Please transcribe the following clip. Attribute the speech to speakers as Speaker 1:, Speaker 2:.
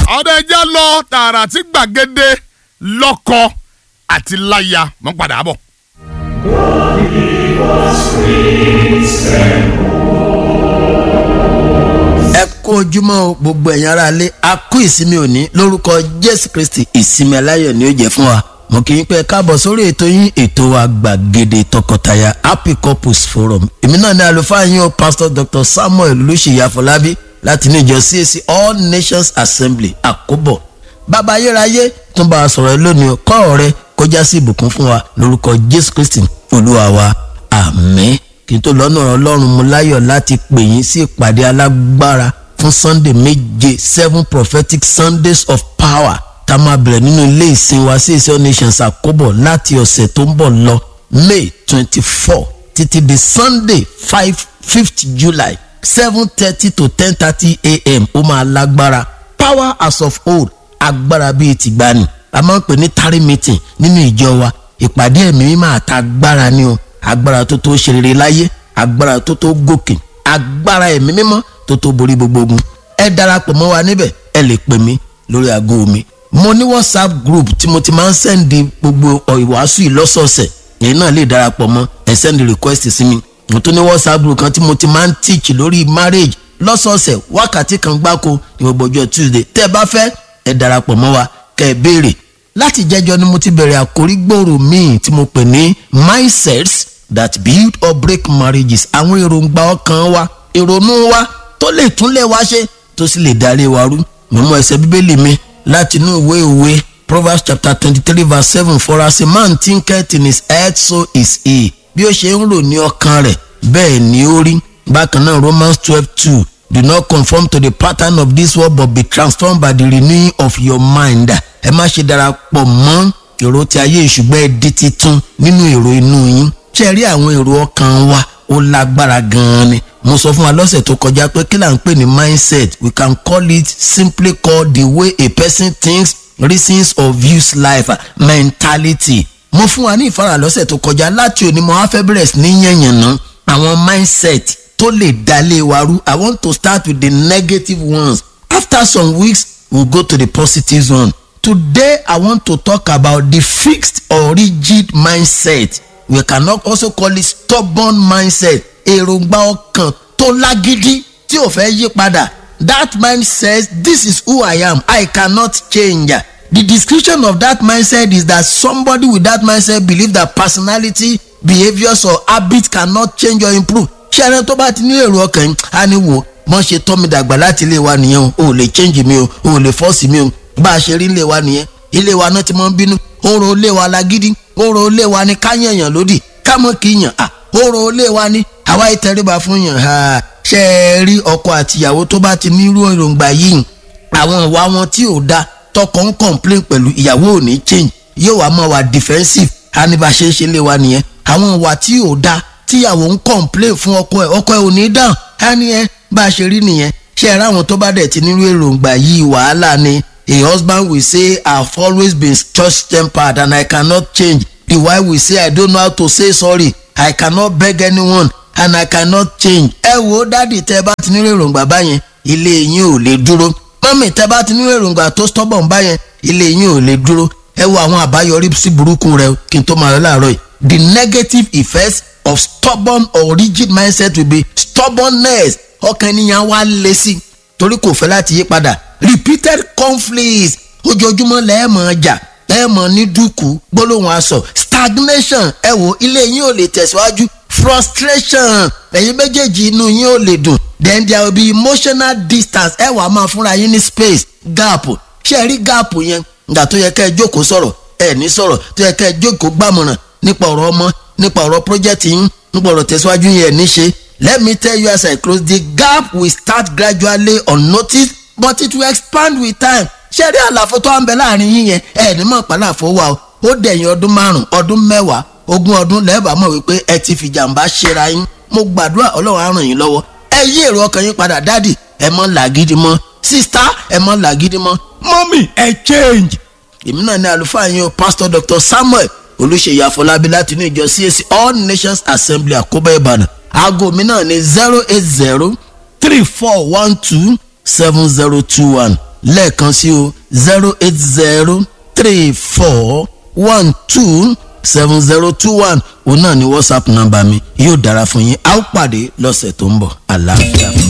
Speaker 1: ọ̀dọ̀ ẹja lọ tààrà tí gbàgede lọ́kọ àti láya mọ́ padà bọ̀.
Speaker 2: ẹ kú ojúmọ́ o, gbogbo ẹ̀yin ará ilé a kú ìsinmi òní lórúkọ jésù kristi ìsinmi aláyọ̀ ni ó jẹ́ fún wa mo kì í pẹ́ káàbọ̀ sórí ètò yín ètò wa gbàgede tọkọtaya happy couples forum èmi náà ní àlùfáà yín o pastor dr samuel olùṣèyí àfọlábí láti ní ìjọ cac all nations assembly àkóbọ̀ bàbá ayérayé tún bá a sọ̀rọ̀ lónìí kọ́ ọ̀rẹ́ kọjá sí ìbùkún fún wa lórúkọ jésù kristi olúwa wa àmín kí n tó lọ́nà ọlọ́run mo láyọ̀ láti pè yín sí ìpàdé alágbára fún sunday méje seven prophetic sundays of power tá a máa bẹ̀rẹ̀ nínú ilé ìsìn wa sí ìsìn nations àkóbọ̀ láti ọ̀sẹ̀ tó ń bọ̀ lọ may twenty four títí di sunday five fifth july seven thirty to ten thirty a.m. ó máa lágbára power as of old agbára bíi tìgbani a máa ń pè ní tari meeting nínú ìjọ wa ìpàdé ẹ̀mí mímọ́ àtagbára ni o agbára tó tó ṣe rere láyé agbára tó tó gòkè agbára ẹ̀mí mímọ́ tó tó borí gbogbo ogun ẹ darapọ̀ mọ́ wa níbẹ̀ ẹ lè pè mí lórí aago mi mo ní whatsapp group tí mo ti máa ń sẹ́ndì gbogbo ìwàásù yìí lọ́sọ̀ọ̀sẹ̀ èyí náà lè darapọ̀ mọ́ ẹ sẹ́ndì request sí mi mo tún ní whatsapp group kan tí mo ti máa ń teach lórí marriage lọ́sọ̀ọ̀sẹ̀ wákàtí kan gbáko ní gbogbo ọjọ́ tuesday tẹ́ ẹ bá fẹ́ ẹ darapọ̀ mọ́ wa kẹ́ ẹ béèrè láti jẹjọ ni mo ti bẹ̀rẹ̀ àkórí gbòòrò míì tí mo pè ní mindsets that build or break marriages àwọn èròǹgbà ọkàn wa ìrònú wa tó lè tún lè wá ṣe tó sì lè darí wa rú mo mú ẹsẹ̀ bíbélì mi láti inú ìwé ìwé proverbs chapter twenty three verse seven for as a man thinketh in his head so is he bí ó ṣe ń rò ní ọkàn rẹ̀ bẹ́ẹ̀ ni ó rí bákan náà romans twelve two do not conform to the pattern of this world but be transformed by the renewing of your mind ẹ má ṣe darapọ̀ mọ́ èrò tí ayé ìṣùgbọ́n ẹ di titun nínú èrò inú yín ṣe rí àwọn èrò ọkàn wa ó lágbára gan-an ni mo sọ fún wa lọ́sẹ̀ tó kọjá pé kí là ń pè ní mindset we can call it simply called the way a person thinks reasons or views life mentality mo fún wa ní ìfara lọ́sẹ̀ tó kọjá láti òní mo wá fẹ́ bẹ̀rẹ̀ sí ní yànyànná àwọn mindset tó lè dalé wa rú i want to start with the negative ones after some weeks we'll go to the positive one today i want to talk about the fixed or rigid mindset we can also call it stubborn mindset èròǹgbà ọkàn tó lágídí tí ò fẹ́ yí padà that mind says this is who i am i cannot change the description of that mindset is that somebody with that mindset believe that personality behaviours or habits cannot change or improve ṣé ẹni tó bá ti ní èrò ọkàn yìí á ní wò mọ́ ṣe tọ́ mi dàgbà láti ilé wa nìyẹn o ò lè change mi o ò lè force mi o bá a ṣe rí ilé wa nìyẹn ilé wa náà ti mọ́ ń bínú oró ilé wa lágídí oró ilé wa ni ká yànyàn lódì ká mọ́ kí yàn à oró ilé wa ni àwa ìtẹríba fún yàn ha ṣe é rí ọkọ àtìyàwó tó bá ti ní irú èròǹgbà yìí àwọn ìwà wọn tí ò da tọkọ ń complain pẹ̀lú ìyàwó ò ní change yóò wá máa wà defensive á ní bá a ṣe ń ṣe lé wa nìyẹn àwọn ìwà tí ò da tíyàwó ń complain fún ọkọ ẹ̀ ọkọ ẹ̀ ò ní dáhùn á ní ẹ bá a ṣe rí nìyẹn ṣe é ráwọn tó bá dẹ̀ ti nírú èròǹgbà yìí wàhálà ni a husband will say i have always been church tempered and i cannot change the wife will say i don't know how to say sorry i cannot beg anyone and i cannot change. ẹ wo dádì tẹ bá ti nírò èròǹgbà báyẹn ilé yín ò lè dúró mọ́mì tẹ bá ti nírò èròǹgbà tó stubborn báyẹn ilé yín ò lè dúró ẹ wo àwọn àbáyọrí sí burúkú rẹ kí n tó máa lọ láàárọ̀ yìí the negative effects of stubborn or rigid mindset will be stubbornness ọkàn ènìyàn wá lé sí torí kò fẹ́ láti yí padà repeated conflicts ojoojúmọ́ lẹ́ẹ̀mọ̀ jà lẹ́ẹ̀mọ̀ ní dúkù gbólóhùn aṣọ stagnation ẹ wo ilé yín ò lè tẹ̀síwájú frustration ẹ̀yin méjèèjì inú yín ò lè dùn then there will be emotional distance ẹ wàá máa fúnra yín ní space gap ṣé ẹ rí gap yẹn ìgbà tó yẹ ká ẹ jókòó sọ̀rọ̀ ẹ ní sọ̀rọ̀ tó yẹ ká ẹ jókòó gbàmọ̀ràn nípa ọ̀rọ̀ ọmọ nípa ọ̀rọ̀ project yín nípa ọ̀rọ̀ tẹ̀síwájú yẹn ní ṣe let me tell you as I close the gap will start gradually unnoticed but it will expand with time ṣé rí àlàfo tó ń bẹ láàrin yín yẹn ẹ ní mọ̀ pàlàfo wa o ó dẹ̀yìn ọdún márùn ọdún mẹ́wàá ogún ọdún lẹ́ẹ̀bà mọ̀ wípé ẹ ti fi jàǹbá ṣera yín mo gbàdúrà ọlọ́run á ràn yín lọ́wọ́ ẹ yí èrò ọkàn yín padà dádì ẹ mọ́ làgídí mọ́ sísá ẹ mọ́ làgídí mọ́ mọ́mì ẹ change. èmi náà ní àlùfáà yín o pastor dr samuel olùṣèyí àfọlábí láti inú ìjọ cac all nations assembly àkóbá ìbàdàn aago mi náà ní zero eight zero three four one two seven zero two one lẹ́ẹ̀kan sí o zero eight zero three four one two seven zero two one òun náà ni whatsapp nọ́mbà mi yóò dára fún yín a ó pàdé lọ́sẹ̀ tó ń bọ̀ àlàáfíà.